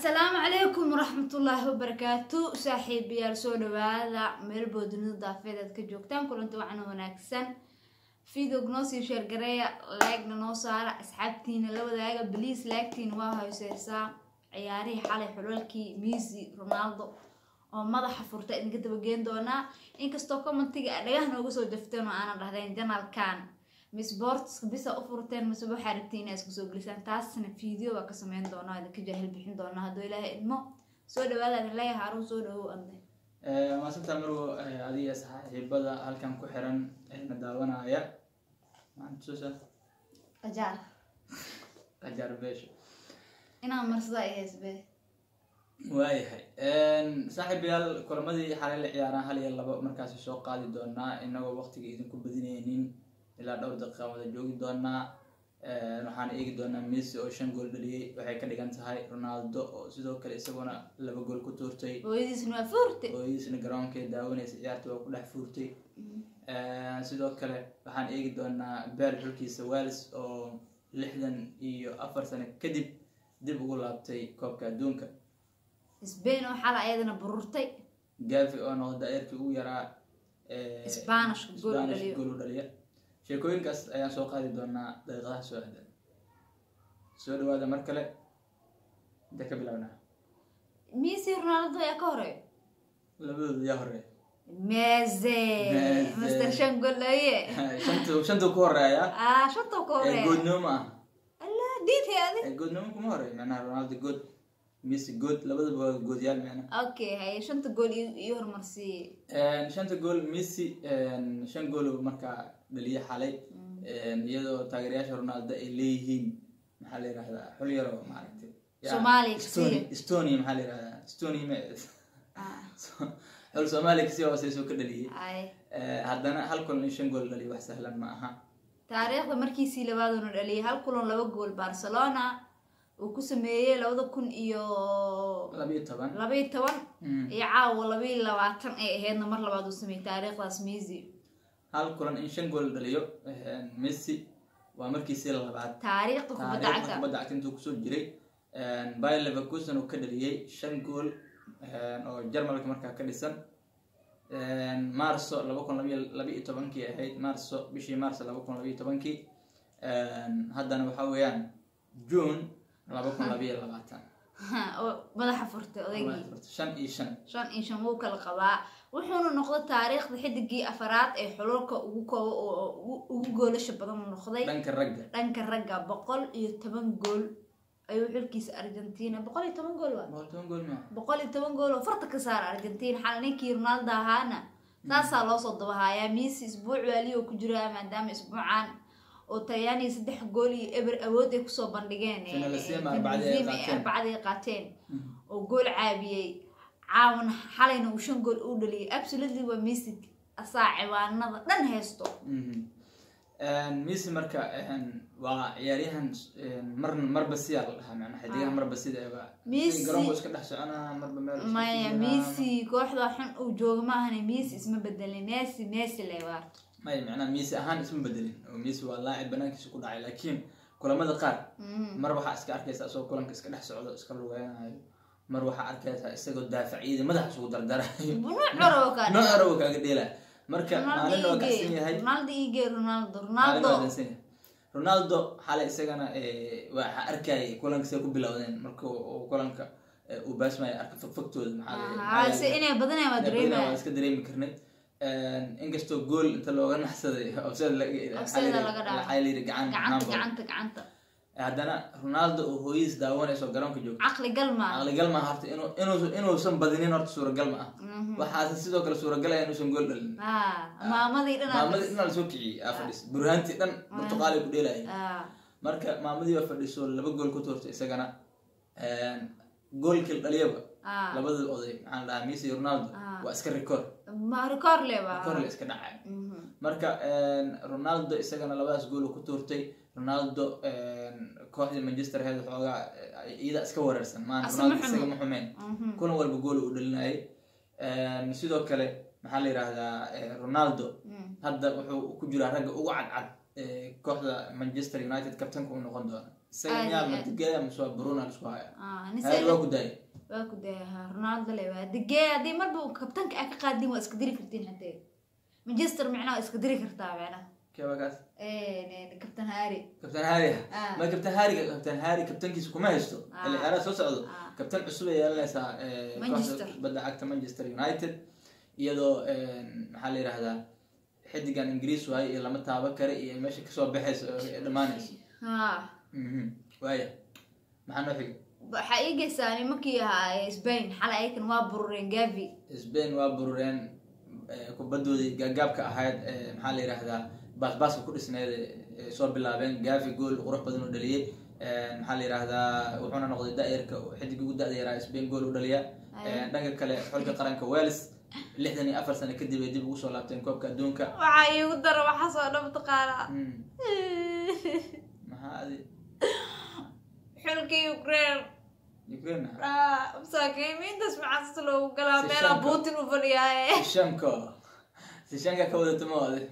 asalaamu calaykum waraxmatullaahi wabarakaatu saaxiibayaal soo dhawaada meel boodunida daafeed aad ka joogtaan kulanti wacna wanaagsan videog noo sii sheergareeya laagna noo saara asxaabtiina la wadaaga baliis laagtiina waa hooseysaa ciyaarihii xalay xulalkii misi ronaldo oo madaxa furta idinka dabageen doonaa inkastoo commentiga a dhagaha nooga soo jafteen oo aanan dhahdeen janalkan misboortska bisa u furteen mise waxaa rabtiin inaa isku soo gelisaan taasna video waa ka sameyn doonaa idinka jaahil bixin doonaa hadduu ilaahay idmo soo dhawaada idin leeyahay haruun soo dhawow ande maasantaa marwo adiga saaxiibada halkan ku xiran na daawanaya maxaantusa qajaar qajaar beesha inaan marsada ay heesbe waayahay saaxiibayaal kulamadii xalay la ciyaaraan hal iyo labo markaasi soo qaadi doonaa inagoo waqtiga idinku badinaynin ilaa dhowr daqiiqa wada joogi doonaa waxaan eegi doonaa messi oo shan gool dhaliyey waxay ka dhigan tahay ronaldo oo sidoo kale isaguna laba gool ku tuurtay hooyadiisna waa fuurte hooyadiisna garoonkay daawanaysa ciyaarta waa ku dhex fuurtay sidoo kale waxaan eegi doonaa beel xulkiisa wales oo lixdan iyo afar sano kadib dib ugu laabtay koobka adduunka sbain oo xala ayadana bururtay gavi oo noqda daa'irkii ugu yaraa Spanish gool Spanish dhaliyo. gool u dhaliya sheekooyinkaas ayaan soo qaadi doonaa daqiiqadaha soo aadan soo dhawaada mar kale intee ka bilaabnaa misi ronaldo ayaa ka horeeyo labadooda yaa horeeya meze Meze. master shan gool laye shantu shantu ku horeeya ah shantoo ka ee horeeya goodnimo ma ah allah diidhay adi ee goodnimo kuma horeeya macnaha ronaldo good messi good labadaba waa goodyaal macnaha okay haye shanta gool iyo iyo hormarsiiye shanta gool messi shan gool markaa dhaliya xalay iyadoo taageerayaasha ronaldo ay leeyihiin maxaa la yirahdaa xul yar oo maaragtay ya, Soomaaliya Estonia- kasiya. estonia maxaa la yirahdaa estonia ma Ah, xul soomaaliya kasi hooseysoo ka dhaliyey ay Eh, haddana hal kulan in shan gool dhaliya wax sahlan ma aha taariikhda markiisii labaaduna dhaliyay hal kulan laba gool barcelona uu ku sameeyey labada kun iyo labiyo toban labaiyo toban Mm. iyo caawa labaiyo labaatan ay ahaydna mar labaad uu sameeyey taariikhdaas misi hal kulan in shan gool dhaliyo eh, messi waa markiisii labaad taariikhda kubadda taariikhda cagta kubadda cagta intuu kusoo jiray bayer leverkusen uu ka dhaliyey shan gool oo jarmalka markaa ka dhisan marso laba kun labiyo labiyo tobankii ahayd marso bishii marso laba kun labiyo tobankii haddana waxa weeyaan june laba kun labiyo labaatan oo madaxa furtay odaygii shan iyo shan shan iyo shan wuu kala qabaa wuxuuna noqday taariikhda xidigii afaraad ee xululka ugu koobo oo ugu- ugu goolasha badan uu noqday dhanka ragga dhanka ragga boqol iyo toban gool ayuu xilkiisa argentina boqol iyo toban gool waa boqol toban gool maa boqol iyo toban gool oo farta ka saara argentina xal ninkii ronaldo ahaana saasaa loo soo dabahayaa misi isbuuc waaliyo ku jiraa maadaama isbuucan oo talyaaniga saddex gool iyo eber awood ay kusoo bandhigeen ee- Finalissima ee arbacadii ay Finalissima ay qaateen. arbacadii ay qaateen oo gool caabiyey caawan xalayna uu shan gool u dhaliyay absolutely waa misi asaa ciwaanada dhan haysto messi marka waa ciyaaryahan mar marba siyaa la dhahaa macnaa xidigaha marba sida eba Messi- garoonku iska dhex soconaa marba meel iska maya fiirinaa. misi kooxda xun uu jooga maahane misi isma bedelin messi messi leewaa maya macnaa messi ahaan isma bedelin oo messi waa laacib banaankiisa ku dhacay laakiin kulamada qaar mar waxaa iska arkaysa isagoo kulanka iska dhex socdo iska lugeynayo mar waxaa arkaysaa isagoo daafacyada madaxa isugu dardarayo nooc corow kaa nooc arawo kaaga dheelaya marka maalin waa kacsan yahay ronaldo ige ronaldo maalin ronaldo waa kacsan yahay ronaldo xalay isagana eh, waxaa arkayay kulanka say ku bilowdeen marka uu kulanka eh, uu baasmaya arka fogfogtooda maxaa la- maxaa Ah, la- se inay badanaya waa Inay badanaa dareemaya waan iska dareemi karnay inkastoo gool inta looga naxsaday offside laga- Offside waxaa la laga yidhi- dhaafay. waxaa la yidhi gacan gacanta handball. gacanta gacanta haddana ronaldo oo hooyadiis daawanayso garoonka joogto caqli gal maa caqligal ma aha horta inuu inuu inuusan badinin horta suuragal ma ah waxaase sidoo kale suuragalaya inuusan gool dhalin Ah, maamadii dhan maamadii dhan la soo kiciyey aa fadhis burhaantii dhan burtuqaalay ku dheelaya Ah, marka maamadii waa fadhiso laba gool ku tuurtay isagana goolkii dhaliyaba ah. labada oday maxaa la dhahaa messi iyo ronaldo Ah. waa iska record ma record le waa record la iska dhacay Mhm. marka ronaldo isagana labadaas gool uu ku tuurtay ronaldo kooxdii manchester head xoogaa eh, iyada iska wareersan maan Asa ronaldo ma xumo. isaga ma xumeen Mhm. kulan walba gool uu dhalinayay sidoo kale maxaa la yidhaahdaa eh, ronaldo Mm. hadda wuxuu ku jiraa ragga ugu cadcad ee kooxda manchester united kabtanka uu noqon doona isaga Aad miyaa iyo ma aad. digeeya mise waa bruna isku haya Ah, nin hayr sele- waa ku daayay waa ku dayaha ronaldo le waa degee haddii marba uu kabtanka aa ka qaadin waa iska diri kartiin hadee manchester micnaha waa iska diri kartaa micnaha keeba kaas kabtan hari kabtan haari Ah. ma kabtan haariga kabtan haari kabtankiisa kuma haysto Ah. xilli ciyaaraa soo socdo Ah. kabtan cusub ay yeelanaysaa eh, Manchester. kooxda kubadda cagta manchester united iyadoo maxaa la yidhahdaa xidigan ingiriis waaye iyo lama taaban kare iyo meesha kasoo baxayso oo ay dhammaanayso ha Mhm. waaya maxaa noo xigay waxaa ii geysaa nimankii ahaa spain xalay ayakan waa burureen gavi spain waa burureen eh, kubaddoodii gaagaabka ahayd eh, maxaa la yidhahdaa baasbaaska ku dhisneed eh, soo bilaabeen gavi gool qurux badan u dhaliyey Eh, maxaa la yidhahdaa wuxuuna noqday da-yarka xidig ugu da-da yaraa spain gool u dhaliya Eh, dhanka kale xulka qaranka wales lixdan iyo afar sano kadib ay dib ugu soo laabteen koobka adduunka waxaa iigu dara waxaasoo dhan mataqaanaa Mm. maxaa adi xulkii ukraine ukraine masaakiimiintaas maxaas loogu galaa Si meelaa shanka. putin u fadhiyaaye sishanko sishanka ka wadata ma ode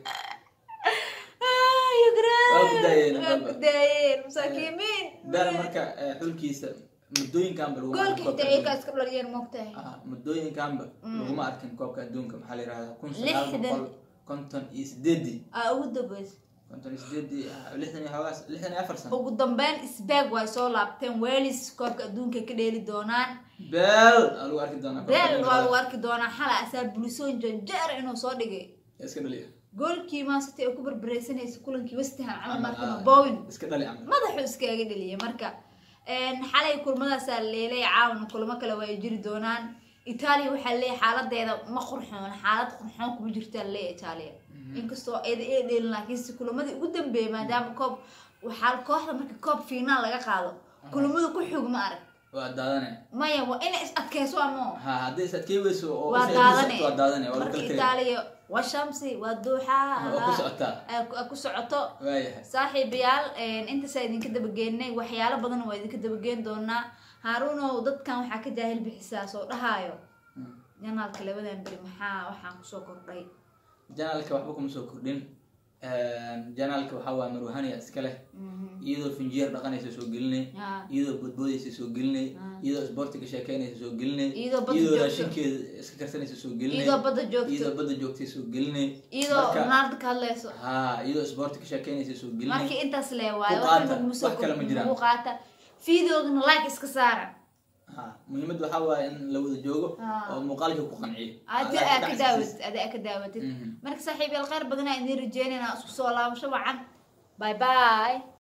Ah, Ukraine. Waa ku daayeen, Waa ku daayeen masaakiimiin beel marka eh, xulkiisa muddooyinkanba lagu goolka arkin koobka xitaa iyagaa adduunka. iska dhaliyeen moogtahay Ah, muddooyinkanba laguma arkin koobka adduunka maxaa la yidhahdaa kun sagaal Lixdan. boqol konton iyo sideedii aa ugu dambeys konton iyo sideedii ah, lixdan iyo xoogaas lixdan iyo afar sano ugu dambeyn sbag way soo laabteen welis koobka adduunka ka dheeli doonaan beel aa lagu arki doonaa koobka beel adduunka. waa lagu arki doonaa xala asaa bulisoon janjeer inuu soo dhigay iska dhaliya goolkii maasiti ay ku barbareysanaysa kulankii westham camal Camal, markan ah. bowin iska dhali camal madaxu iskaaga dheliyay marka een, xalay kulmadaasaa leelay caawana kulamo kale waa ay jiri doonaan itaaliya waxaa leeyahay xaaladeeda ma qurxoon xaalad qurxoon kuma jirtaa leeyahay itaaliya inkastoo ayada ee dheelin laakiinse kulamadii ugu dambeeyay maadaama koob waxaa kooxda marka koob fiinaal laga qaado kulamada ku xog ma arag waa daadane maya waa inay is adkeyso amo ha haddii is adkey weyso oo waa is daadane adkeysato waa daadane waa lagu marka kala tegay itaaliya waa shamsi waa duuxa waa ku socotaa aa ku- aa ku socoto waayahay saaxiibayaal intaasaa idinka dabageennay waxyaalo badan waa idinka dabageen doonaa haaruunow dadkan waxaa ka jaahil bixisaa soo dhahaayo Mm. janaalka labadan beri maxaa waxaan kusoo kordhay janaalka waxba kuma soo kordhin janaalka waxaa waa marwahaniya iska leh iyadoo finjeer dhaqanaysa soo gelinay Ah. iyadoo bodboodaysa soo gelinay Ah. iyadoo isboortiga sheekeynaysa soo gelinay Iyadoo badda iyadoo joogto. raashinkeeda iska karsanaysa soo gelinay iyadoo badda joogto iyadoo badda joogtay soo gelinay iyadoo Marka- ronaldo ka hadlayso ha iyadoo isboortiga sheekeynaysa soo gelinay markii intaas lee waayo Ku waxaan qaata, laguma soo wax kale ma jiraan. ku qaata videogana like iska saara ha muhiimadda waxaa waaye in la wada joogo Ah. oo muuqaalka ku qanciyo adi Adaa aa ku ka dhacsiis. daawatid adi aa ka daawatid Mhm. marka saaxiibayaal khayr badanaa idiin rajeynayna isku soo laabasho wacan bye bye